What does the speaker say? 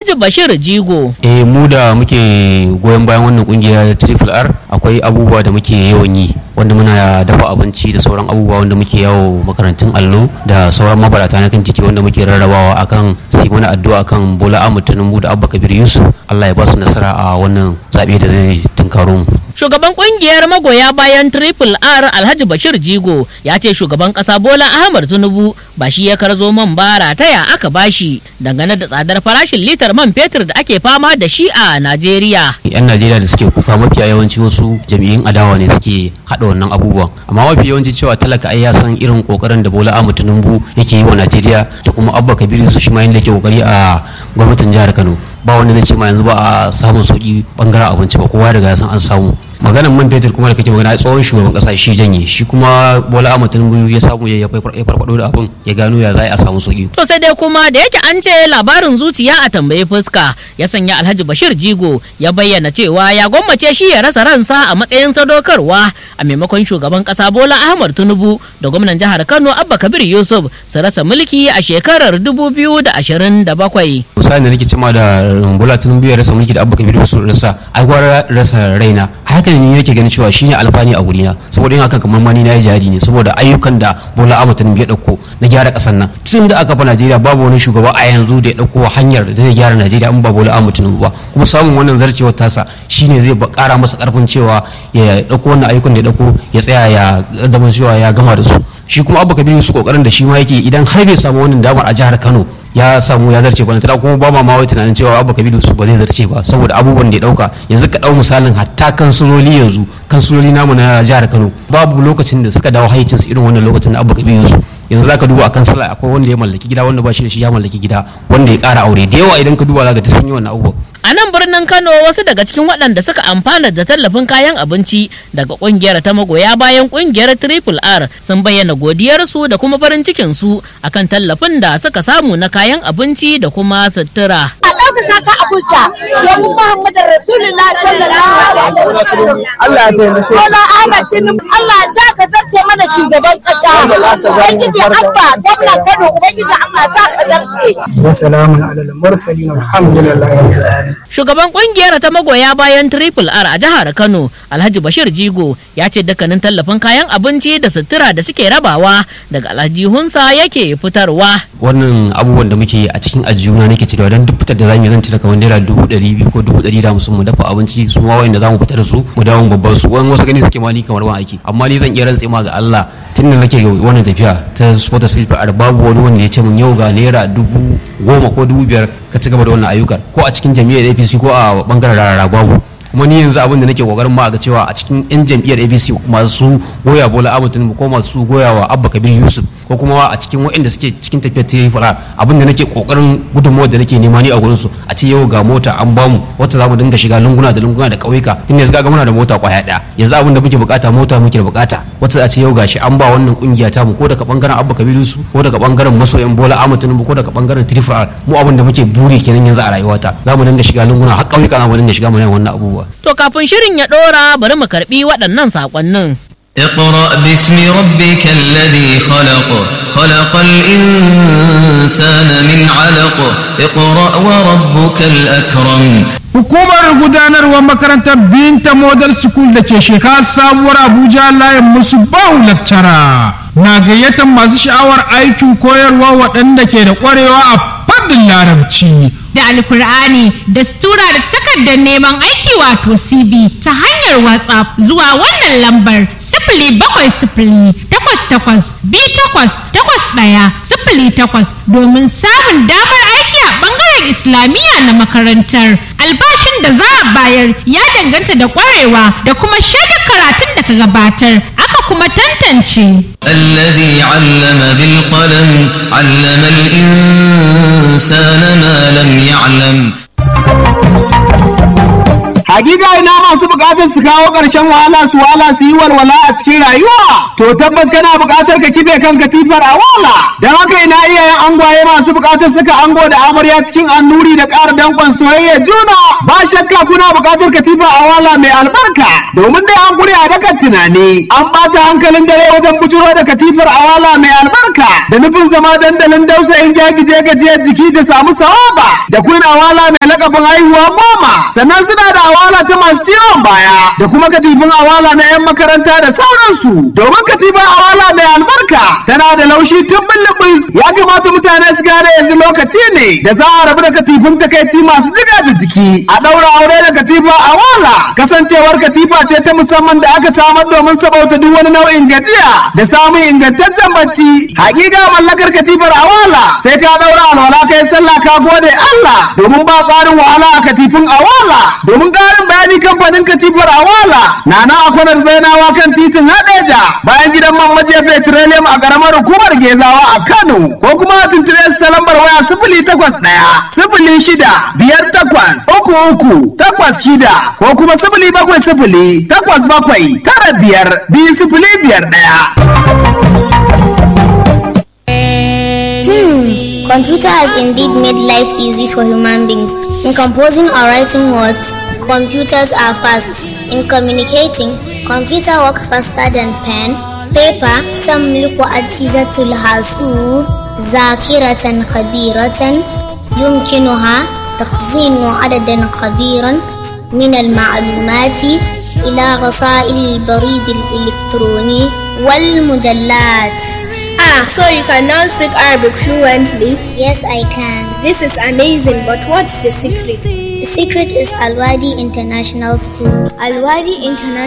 Alhaji Bashir Jigo. eh mu da muke goyon bayan wannan kungiya triple r akwai abubuwa da muke yawan yi wanda muna dafa abinci da sauran abubuwa wanda muke yawo makarantun allo da sauran mabarata na kan titi wanda muke rarrabawa akan sai mana addu'a kan bola ahmad tinubu da abba kabir yusuf allah ya ba su nasara a wannan zaɓe da zai tunkaro mu Shugaban kungiyar magoya bayan Triple R Alhaji Bashir Jigo ya ce shugaban kasa Bola Ahmad Tinubu ba shi ya karzo man bara taya aka bashi dangane da tsadar farashin litar man fetur da ake fama da shi a Najeriya. yan najeriya da suke kuka mafiya yawanci wasu jam'iyyun adawa ne suke haɗa wannan abubuwan amma mafi yawanci cewa talaka ai ya san irin kokarin da bola ahmad tinubu yake yi wa najeriya da kuma abba kabiru su shi ma yadda yake kokari a gwamnatin jihar kano ba wanda zai ce ma yanzu ba a samun sauki bangaren abinci ba kowa daga ya san an samu maganan man fetur kuma da kake magana tsohon shugaban kasa shi janye shi kuma bola ahmad tinubu ya samu ya farfado da abin ya gano ya za a samu sauki To sai dai kuma da yake an ce labarin zuciya a tambayi fuska ya sanya Alhaji Bashir Jigo ya bayyana cewa ya gwammace shi ya rasa ransa a matsayin sadaukarwa a maimakon shugaban kasa Bola Ahmad Tinubu da gwamnan jihar Kano Abba Kabir Yusuf su rasa mulki a shekarar 2027. misali da nake cima da bola tinubu ya rasa mulki da abba kabiru su rasa ai gwara rasa raina haka ne yake ganin cewa shine alfani a gurina saboda yin haka kamar mani na yi jihadi ne saboda ayyukan da bola ahmad tinubu ya dauko na gyara kasar nan tun da aka fa najeriya babu wani shugaba a yanzu da ya dauko hanyar da zai gyara najeriya in ba bola ahmad tinubu ba kuma samun wannan zarcewar tasa shine zai kara masa karfin cewa ya dauko wannan ayyukan da ya dauko ya tsaya ya zama cewa ya gama da su shi kuma abba kabiru su kokarin da shi ma yake idan har bai samu wannan damar a jihar kano ya samu ya zarce ba tana kuma ba ma mawai tunanin cewa abba kabiru su ba zai zarce ba saboda abubuwan da ya dauka yanzu ka dau misalin hatta kansuloli yanzu kansuloli namu na jihar kano babu lokacin da suka dawo haicinsu irin wannan lokacin da abba kabiru su yanzu zaka duba a kansala akwai wanda ya mallaki gida wanda ba shi da shi ya mallaki gida wanda ya kara aure da yawa idan ka duba zaka ta sun yi wannan abubuwan A nan birnin Kano wasu daga cikin waɗanda suka amfana da tallafin kayan abinci daga ƙungiyar ta magoya bayan ƙungiyar Triple R sun bayyana godiyarsu da kuma farin cikinsu akan tallafin da suka samu na kayan abinci da kuma sutura. a ɗaukaka ka abuja domin Muhammadu Rasulullah sallallahu alaihi wasallam. Allah ya taimake Bola Ahmed Tinubu Allah za ka zarce mana shugaban ƙasa. Ubangiji Abba gwamnan Kano Ubangiji Allah za ka zarce. wa salamun alal mursalin alhamdulillahi rabbil alamin Shugaban ƙungiyar ta magoya bayan Triple R a jihar Kano, Alhaji Bashir Jigo, ya ce dukkanin tallafin kayan abinci da sutura da suke rabawa daga aljihunsa yake fitarwa. wannan abubuwan da muke yi a cikin ajiyuna nake cirewa don duk fitar da zamu yi zan cire kamar naira dubu ɗari biyu ko dubu ɗari da hamsin mu dafa abinci su ma wayanda zamu fitar da su mu dawo mu babban su wani wasu gani suke ma ni kamar ban aiki amma ni zan iya rantse ma ga Allah tun da nake wannan tafiya ta sport sleep a babu wani wanda ya ce mun yau ga naira dubu goma ko dubu biyar ka ci gaba da wannan ayyukan ko a cikin jami'ar APC ko a bangaren rarara babu kuma ni yanzu abin da nake kokarin ma ga cewa a cikin yan jam'iyyar abc masu goya bola ahmad tinubu ko masu goya wa abba kabir yusuf ko kuma a cikin waɗanda suke cikin tafiyar tirifara abin da nake kokarin gudunmawar da nake nema ni a gurin su a ce yau ga mota an bamu wacce za mu dinga shiga lunguna da lunguna da ƙauyuka tun yanzu ga muna da mota kwaya ɗaya yanzu abin da muke bukata mota muke da bukata wacce a ce yau gashi an ba wannan kungiya ta mu ko daga bangaren abba kabir yusuf ko daga bangaren masoyan bola ahmad tinubu ko daga bangaren tirifara mu abin da muke buri kenan yanzu a rayuwata za mu dinga shiga lunguna har ƙauyuka za mu dinga shiga mu yin wannan abubuwa To kafin shirin ya ɗora bari mu karɓi waɗannan saƙonnin. اقرأ باسم ربك الذي خلق خلق الإنسان من علق اقرأ وربك الأكرم Hukumar gudanarwar makarantar Binta Model School da ke shekara sabuwar Abuja layin musu bahu lakcara na gayyatar masu sha'awar aikin koyarwa waɗanda ke da ƙwarewa a fannin larabci. da alkur'ani da stura da takardar neman aiki wato cb ta hanyar whatsapp zuwa wannan lambar sifili bakwai sifili takwas takwas bi takwas takwas ɗaya sifili takwas domin samun damar aiki a ɓangaren islamiyya na makarantar albashin da za a bayar ya danganta da ƙwarewa da kuma shaidar karatun da ka gabatar aka kuma tantance الذي علم بالقلم علم الإنسان ما لم يعلم hakika ina masu buƙatar su kawo ƙarshen wahala su wahala su yi walwala a cikin rayuwa to tabbas kana buƙatar ka kife kan katifar a wala don haka ina iyayen angwaye masu buƙatar suka ango da amarya cikin annuri da ƙara danƙon soyayya juna ba shakka kuna buƙatar katifa a wala mai albarka domin dai an gure a dakan tunani an ɓata hankalin dare wajen bujuro da katifar a wala mai albarka da nufin zama dandalin dausayin jagije gajiyar jiki da samu sawaba da kuna awala mai lakabin haihuwa goma sannan suna da awala ta masu ciwon baya da kuma katifin awala na 'yan makaranta da sauransu domin katifin awala mai albarka tana da laushi tun bulubus ya kamata mutane su gane yanzu lokaci ne da za a rabu da katifin takaici masu jiga da jiki a ɗaura aure da katifa awala kasancewar katifa ce ta musamman da aka samar domin sabauta duk wani nau'in gajiya da samun ingantaccen bacci hakika mallakar katifar awala sai ka ɗaura alwala kai sallah ka gode Allah domin ba tsarin wahala a katifin awala domin ƙarin bayani kamfanin katifar awala na na akwanar zainawa kan titin hadeja bayan gidan man majiya petroleum a ƙaramar hukumar gezawa a Kano ko kuma a tuntube su ta lambar waya sifili takwas ɗaya sifili shida biyar takwas uku uku takwas shida ko kuma sifili bakwai sifili takwas bakwai tara biyar biyu sifili biyar ɗaya. Computer has indeed made life easy for human beings. In composing or writing words, computers are fast. In communicating, computer works faster than pen, paper. تملك أجهزة الحاسوب ذاكرة كبيرة يمكنها تخزين عددا كبيرا من المعلومات إلى رسائل البريد الإلكتروني والمجلات. Ah, so you can now speak Arabic fluently? Yes, I can. This is amazing, but what's the secret? The secret is Alwadi International School. Alwadi International